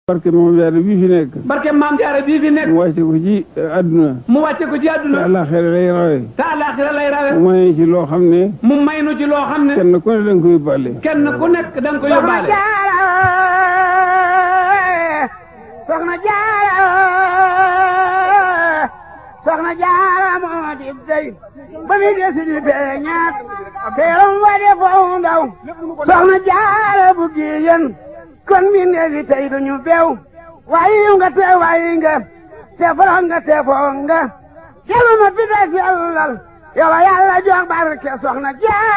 barke moom jaare bii fi nekk barke maam jaara bii fi nekk mu wàcce ko ci àdduna mu wàcce ko ci te àdduna àllaaxira lay rawe te àllaaxira lay rawe mu may ci loo xam ne mu may nu ci loo xam ne kenn ku ne da nga ko yóbbaale kenn ku nekk da nga ko yóbbaale soxna jaara soxna jaara moo di dey ba mi desi di feeñaat teeram wa de foo ndaw soxna jaara bu giyen kon mi neefi tey duñu bew wayi nga te wayi nga te foro nga te foo nga kelu ma pita sellal yow yàlla jox barke soxna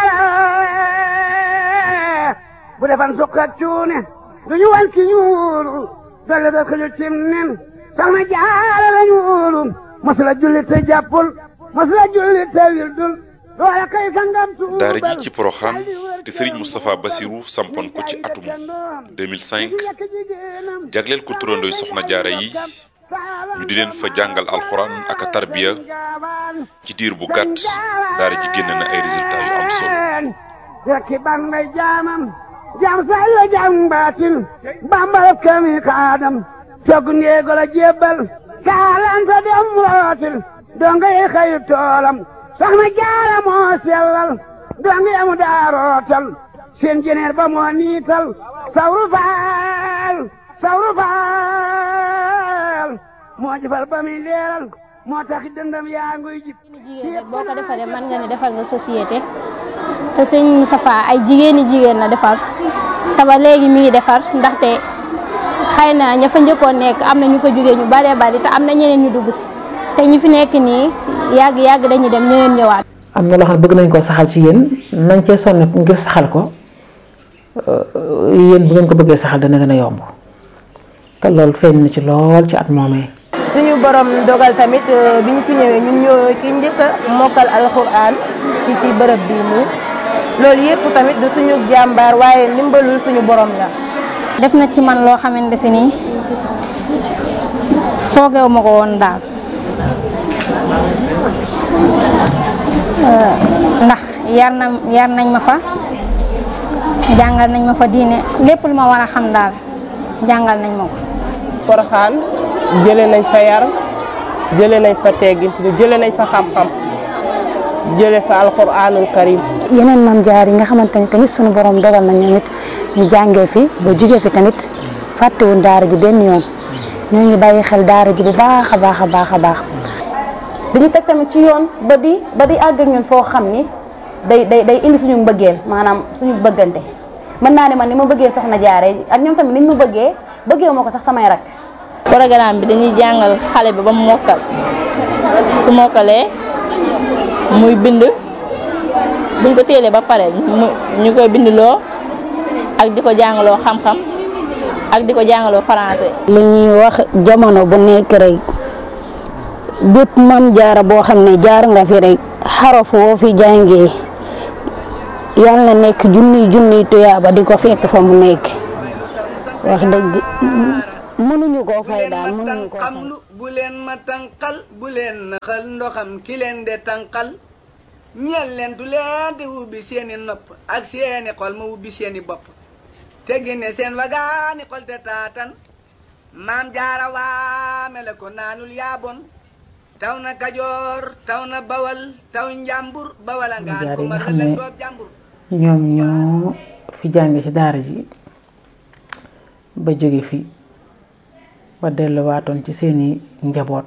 jaara bu defan sukka cuune duñu wan ki ñuulu dolle da xëju cim nen soxna jaara la ñuulu masula julli te jàppul masula julli te wildul loola kay sangam tuubal daara ji ci Porokhane te Serigne Moustapha Bassirou sampoon ko ci atum 2005 jagleel ko turandooy soxna jaara yi ñu di leen fa jàngal alxuraan ak a tarbiya ci diir bu gàtt daara ji génn na ay résultats yu am solo rekki ban may jaamam jaam say la jaam baatin bambal kami kaadam togg ndeego la jébbal kaalanta dem rootil donga yi xëyu toolam soxna jaara moo sellal donga yamu daa rootal seen jeneer ba moo niital sawru faal sawru faal moo jëfal ba muy leeral moo tax dëndam yaa nguy jib jigéen rek boo ko defaree mën nga ne defal nga société te sëñ Moustapha ay jigéeni jigéen la defar te ba léegi mi ngi defar ndaxte xëy na ña fa njëkkoon nekk am na ñu fa jógee ñu baree bari te am na ñeneen ñu dugg si te ñi fi nekk nii yàgg yàgg dañuy dem ñeneen ñëwaat. am na loo xam ne bëgg nañ koo saxal ci yéen nañ cee sonn ngir saxal ko yéen bu ngeen ko bëggee saxal dana gën a yomb te loolu feeñ na ci lool ci at moomee. suñu borom dogal tamit euh, bi ñu fi ñëwee ñun ñoo ki njëkk a mokkal alxuraan ci ci bërëb bii nii loolu yëpp tamit du suñu jàmbaar waaye ndimbalul suñu borom la. def na ci man loo xamante si nii foogeewu ma ko woon daal Euh, ndax yar na yar nañ ma fa jàngal nañ ma fa diine lépp lu ma war a xam daal jàngal nañ ma ko. Porokhane jëlee nañ fa yar jëlee nañ fa teggin jëlee nañ fa xam-xam jëlee fa alquranul karim yeneen maam jaar yi nga xamante ni tamit sunu borom dogal na ñoom it ñu jàngee fi ba jugee fi tamit fàttewuñ daara ji benn yoon ñoo ngi bàyyi xel daara ji bu baax a baax a baax a baax. dañu teg tamit ci yoon ba di ba di àgg ak ñun foo xam ni day day day indi suñu mbëggeel maanaam suñu bëggante mën naa ne man ni ma bëggee soxna jaare ak ñoom tamit ni ñu ma bëggee bëggee ma ko sax samay rak programme bi dañuy jàngal xale bi ba mu mokkal su mokkalee muy bind buñ ko téelee ba pare mu ñu koy bindloo ak di ko jàngaloo xam-xam ak di ko jàngaloo français. li ñuy wax jamono bu nekk rek bépp mam jaara boo xam ne jaar nga fi rek xaraf woo fi jàngee yal na nekk junniy junniy tuyaaba di ko fekk fa mu nekk wax dëgg mënuñu koo fay daal mënuñu koo fay. bu leen ma tànqal bu leen naxal ndoxam ki leen de tànqal ñeel leen du leen di ubbi seeni nopp ak seeni xol ma ubbi seeni bopp te génne seen wagaani xol te taatan maam jaara waame la ko naanul yaabon taw na kajoor taw na bawal taw njàmbur bawal a ngaan jaar ko yi nga mar xam la ne doob jàmbur ñoom ñoo fi jànge ci daara ji ba jóge fi ba delluwaatoon ci seeni njaboot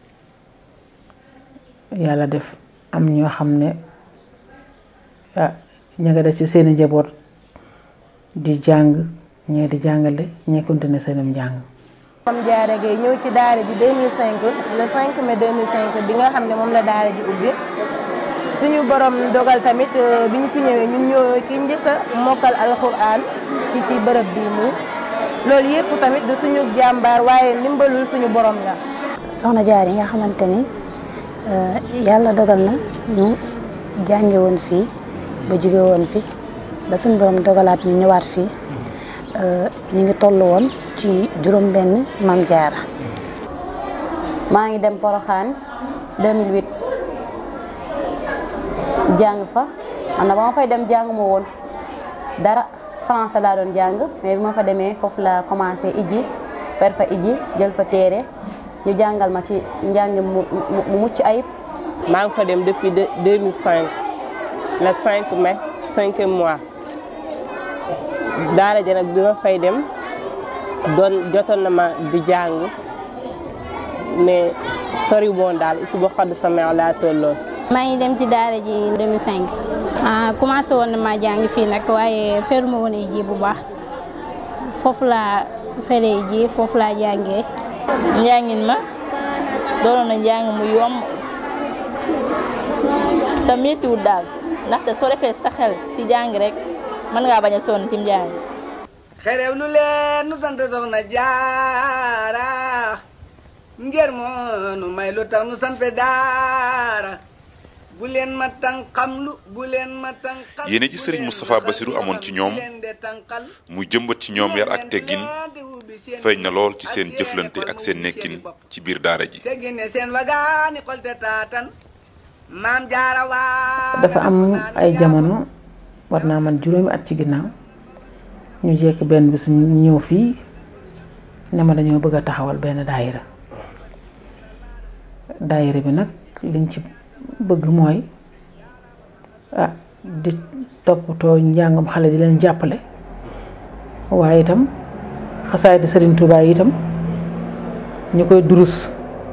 yàlla def am ñoo xam ne ah ña nga des ci seeni njaboot di jàng ñee di jàngale ñee continuer seenum njàng Mame Diarra Gueye ñëw ci daara ji 2005 le 5 mai 2005 bi nga xam ne moom la daara ji ubbi suñu borom dogal tamit euh, bi ñu fi ñëwee ñun ñoo ki njëkk a mokkal alxuraan ci ci bërëb bii nii loolu yëpp tamit du suñu jàmbaar waaye ndimbalul suñu borom la. soxna jaar yi nga xamante ni euh, yàlla dogal na ñu jànge woon fii ba jóge woon fi ba suñu borom dogalaat ñu ñëwaat fii euh, ñu ngi toll woon ci juróom benn maam jaara maa ngi dem Porokhane 2008 jàng fa man na ba ma fay dem jàng ma woon dara français laa doon jàng mais bi ma fa demee foofu la commencé ijji fer fa iji jël fa téere ñu jàngal ma ci njàng mu mu mucc ayib. maa ngi fa dem depuis 2005 le 5 mai cinquième mois daara ja nag bi ma fay dem doon jotoon na ma di jàng mais sori woon daal isu boo xaddu sa meew laa tolloon. maa ngi dem ci daara ji 2005 ah commencé woon na maa jàng fii nag waaye feruma woon ji bu baax foofu laa feree ji foofu laa jàngee. njàngin ma doonoon na njàng mu yomb te méttiwul daal ndaxte soo defee sa xel ci jàng rek mën ngaa bañ a sonn ci njàng. xerew lu leen nu sant soxna jaara ngir moo nu may lu tax nu sant daara bu leen ma tànqam lu bu leen ma tànqal yéene ji sëriñ Moustapha Bassirou amoon ci ñoom muy jëmbat ci ñoom yar ak teggin feeñ na lool ci seen jëflante ak seen nekkin ci biir daara ji. teggine seen wagaani xolte taatan maam jaara waa dafa am ay jamono war naa man juróomi at ci ginnaaw ñu jekk benn bis ñu ñëw fii ne ma dañoo bëgg a taxawal benn daayira daayira bi nag liñ ci bëgg mooy ah di toppatoo njàngam xale di leen jàppale waaye itam xasaay di Sëriñ Tuubaa yi itam ñu koy durus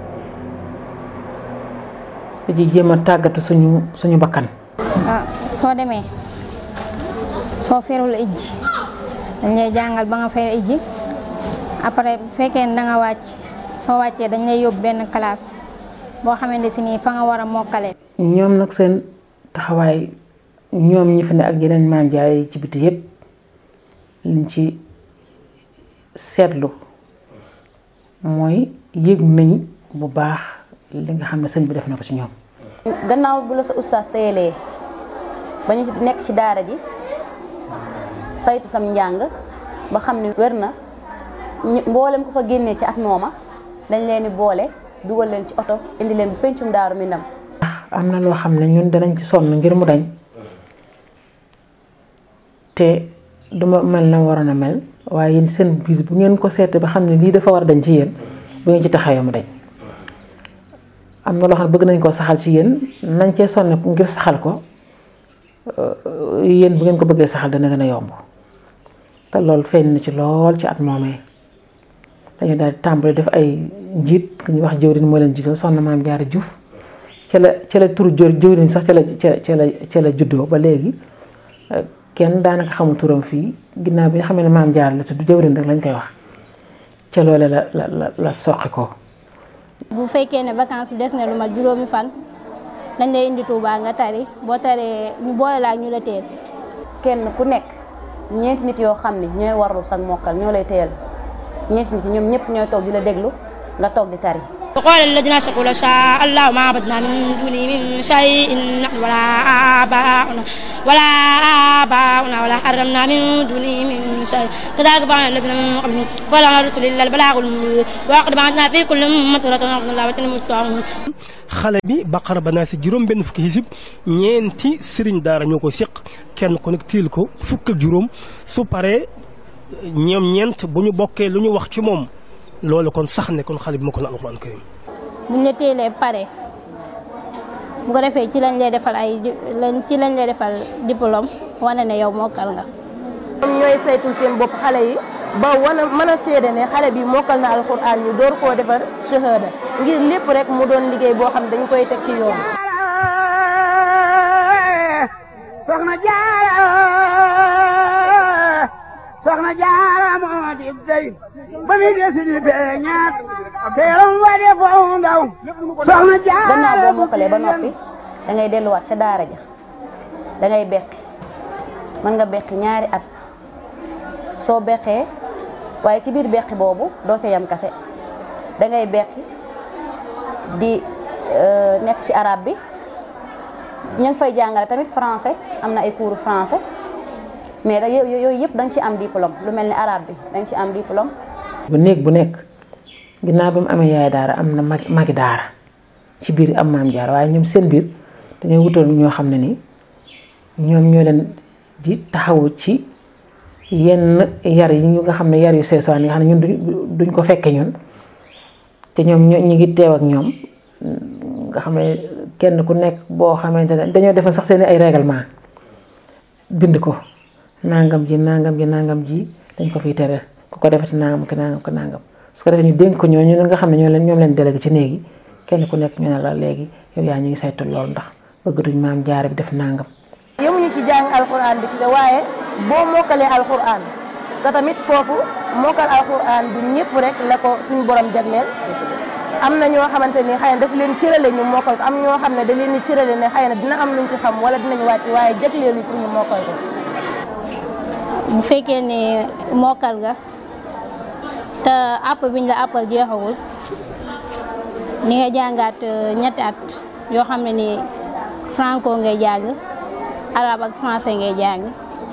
di ci jéem a tàggatu suñu suñu bakkan ah soo demee soo ferul ijji dañ lay jàngal ba nga fer ijji après bu fekkee ne da nga wàcc soo wàccee dañ lay yóbbu benn classe boo xamante si nii fa nga war a mokkale ñoom nag seen taxawaay ñoom ñi fi ne ak yeneen maam jaay ci biti yépp liñ ci seetlu mooy yëg nañ bu baax li nga xam ne sëñ bi def na ko ci ñoom gannaaw bu la sa ustaas téyelee ba ñu nekk ci daara ji saytu sam njàng ba xam ne wér na mboolem ko fa génnee ci at mooma dañ leen di boole dugal leen ci oto indi leen bu pencum daaru mi ndam am na loo xam ne ñun danañ ci sonn ngir mu dañ te duma mel na waroon a mel waaye yéen seen biir bu ngeen ko seete ba xam ne lii dafa war a dañ ci yéen bu ngeen ci taxawee mu dañ am na loo xam ne bëgg nañ koo saxal ci yéen nañ cee sonn ngir saxal ko yéen bu ngeen ko bëggee saxal dana gën a yomb te loolu feeñ na ci lool ci at moomee dañu daal di tàmbali def ay njiit ku ñuy wax jëwriñ moo leen jiital soxna maam Jaara Juuf ca la ca la turu jëwriñ sax ca la ca la ca la juddoo ba léegi kenn daanaka xamul turam fii ginnaaw bi nga xam ne maam Jaara la tudd jëwriñ rek lañ koy wax ca loole la la la la soqi ko bu fekkee ne vacances des na lu mat juróomi fan dañ lay indi Touba nga tari boo taree ñu boole la ak ñu la teel. kenn ku nekk ñeenti nit yoo xam ne ñooy warlu sag mokkal ñoo lay teel ñeenti nit yi ñoom ñëpp ñooy toog di la déglu nga toog di tari. وقال الذين أشركوا لو شاء الله ما عبدنا من دونه من شيء نحن ولا آباؤنا ولا آباؤنا ولا حرمنا من دونه من شيء كذلك فعل الذين من قبلهم فلا رسل إلا البلاغ المبين وقد بعثنا في كل أمة رسولا أن الله وتنمتهم xale bi baqara ba naa si juróom benn fukki xisib ñeenti sëriñ daara ñoo ko séq kenn ku nekk tiil ko fukk ak juróom su paree ñoom ñeent bu ñu bokkee lu ñu wax ci moom loolu kon sax ne kon xale bi ma ko na alxuraan karim buñ la teelee pare bu ko defee ci lañ lay defal ay ci lañ lay defal diplôme wane ne yow mokkal nga. ñoom ñooy saytul seen bopp xale yi ba wana mën a seede ne xale bi mokkal na alxuraan ñu door koo defar shahada ngir lépp rek mu doon liggéey boo xam dañ koy teg ci yoon. soxna jaara soxna jaara moo di dey ba mi desi di beñaat teeram wa de foo ndaw soxna jaara gannaaw boo mokkalee ba noppi da ngay delluwaat ca daara ja da ngay beqi mën nga beqi ñaari at soo beqee waaye ci biir beqi boobu doo ca yam kase da ngay beqi di nekk ci arabe bi ñu ngi fay jàngale tamit français am na ay cours français mais da yooyu yëpp da nga ci am diplôme lu mel ni arabe bi da nga ci am diplôme. bu néeg bu nekk ginnaaw ba mu amee yaay daara am na mag magi daara ci biir am maam jaar waaye ñoom seen biir dañoo wutal ñoo xam ne ni ñoom ñoo leen di taxawu ci yenn yar yi ñu nga xam ne yar yu seesaan yi nga xam ne ñun duñ ko fekke ñun te ñoom ñu ngi teew ak ñoom nga xam ne kenn ku nekk boo xamante ne dañoo defal sax seen ay règlement bind ko nangam ji nangam ji nangam ji dañ ko fiy tere ku ko defati nangam ki nangam ki nangam su ko defee ñu dénk ko ñooñu nga xam ne ñoo leen ñoom leen délégué ci néegi kenn ku nekk ñu ne la léegi yow yaa ñu ngi saytu loolu ndax bëgg duñ maam jaare bi def nangam. yemuñu ci jàng alxuraan bi ci waaye boo mokkalee alxuraan te tamit foofu mokkal alxuraan du ñëpp rek la ko suñu borom jagleel am na ñoo xamante ni xëy na daf leen cërale ñu mokkal ko am ñoo xam ne da leen di cërale ne xëy na dina am luñ ci xam wala dinañ wàcc waaye jagleelu pour ñu mokkal ko. bu fekkee ne mokkal nga te àpp biñ la àppal jeexagul ni nga jàngaat ñetti at yoo xam ne ni franco ngay jàng arabe ak français ngay jàng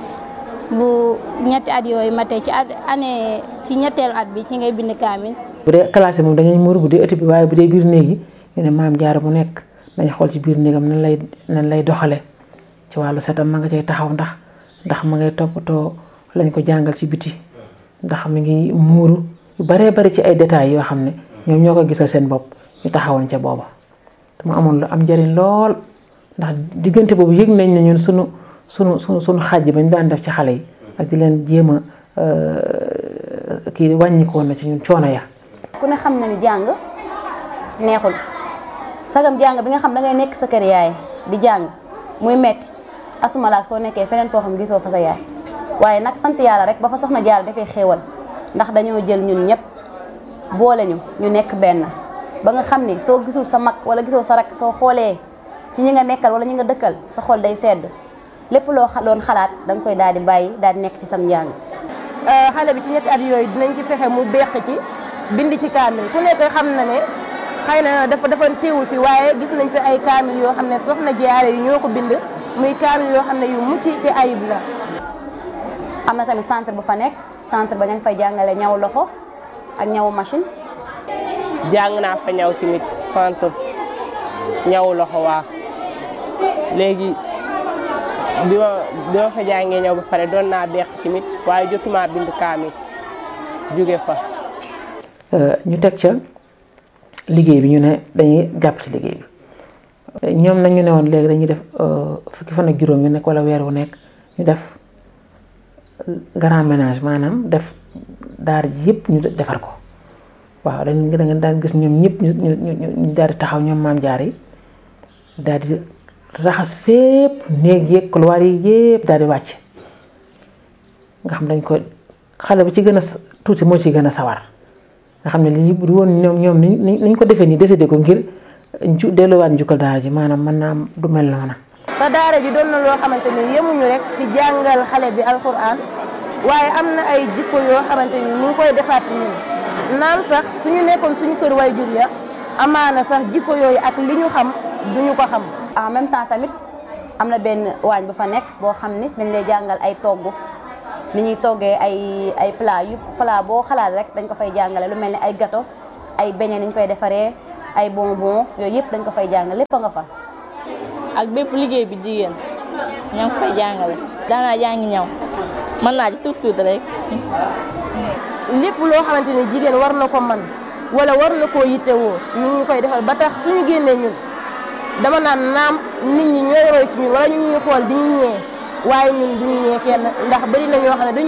bu ñetti at yooyu matee ci at année ci ñetteelu at bi ci ngay bind kaamil bu dee classe moom dañuy muur bu dee ëtt bi waaye bu dee biir néeg yi ñu ne maam jaara bu nekk dañ xool ci biir néegam nan lay nan lay doxale ci wàllu setam ma nga cay taxaw ndax ndax ma ngay toppatoo lañ ko jàngal ci biti ndax mi ngi muuru yu baree bari ci ay détails yoo xam ne ñoom ñoo ko gisal seen bopp ñu taxawoon ca booba te mu amoon lu am njëriñ lool ndax diggante boobu yëg nañ ne ñun sunu sunu sunu sunu xàjj bañ daan def ci xale yi ak di leen jéem a kii wàññikoon na ci ñun coono ya ku ne xam na ni jàng neexul sagam jàng bi nga xam da ngay nekk sa kër yaay di jàng muy metti asuma laak soo nekkee feneen foo xam gisoo fa sa yaay waaye nag sant yàlla rek ba fa soxna jaar dafay xéewal ndax dañoo jël ñun ñëpp boole ñu ñu nekk benn ba nga xam ni soo gisul sa mag wala gisoo sa rak soo xoolee ci ñi nga nekkal wala ñi nga dëkkal sa xol day sedd lépp loo doon xalaat da nga koy daal di bàyyi daal di nekk ci sam njàng. xale bi ci ñetti at yooyu dinañ ci fexe mu beq ci bind ci kaamil ku nekk xam na ne xëy na dafa dafa teewul fi waaye gis nañ fi ay kaamil yoo xam ne soxna jaare yi ñoo ko bind muy kaamil yoo xam ne yu mucc ci ayib la. am na tamit centre bu fa nekk centre ba ña ngi fay jàngale ñaw loxo ak ñawu machine. jàng naa fa ñaw tamit centre ñaw loxo waa léegi bi ma bi ma fa jàngee ñaw ba pare doon naa beq tamit waaye jotuma bind kaamil jóge fa. ñu teg ca liggéey bi ñu ne dañuy jàpp ci liggéey bi ñoom nag ñu ne woon léegi dañuy def fukki fan ak juróom yu nekk wala weer wu nekk ñu def grand ménage maanaam def daara ji yëpp ñu defar ko waaw dañ da nga daan gis ñoom ñëpp ñu ñu ñu daal di taxaw ñoom maam jaar yi daal di raxas fépp néeg yeeg couloir yi yëpp daal di wàcc nga xam dañ ko xale bu ci gën a tuuti moo ci gën a sawar nga xam ne lii bu woon ñoom ñoom ni ñu ko defee nii décidé ko ngir ju delluwaat njukkal daara ji maanaam mën naa du mel noona te daara ji doon na loo xamante ni yemuñu rek ci jàngal xale bi alxuraan waaye am na ay jikko yoo xamante ni ñu ngi koy defaat ci ñun naam sax suñu nekkoon suñu kër way jur ya amaana sax jikko yooyu ak li ñu xam duñu ko xam. en même temps tamit am na benn waañ bu fa nekk boo xam ni dañ lay jàngal ay togg ni ñuy toggee ay ay plat yu plat boo xalaat rek dañ ko fay jàngale lu mel ni ay gâteau ay beignet niñ koy defaree ay bonbon yooyu yëpp dañ ko fay jàngale lépp a nga fa. ak bépp liggéey bi jigéen ña ngi fay jàngale daanaa jàngi ñaw mën naa ci tuut tuut rek. lépp loo xamante ni jigéen war na ko man wala war na koo yittewoo ñu ngi koy defal ba tax suñu génnee ñun dama naan naam nit ñi ñooy roy ci ñun wala ñu ñuy xool di ñu ñee waaye ñun duñu ñee kenn ndax bari na ñoo xam ne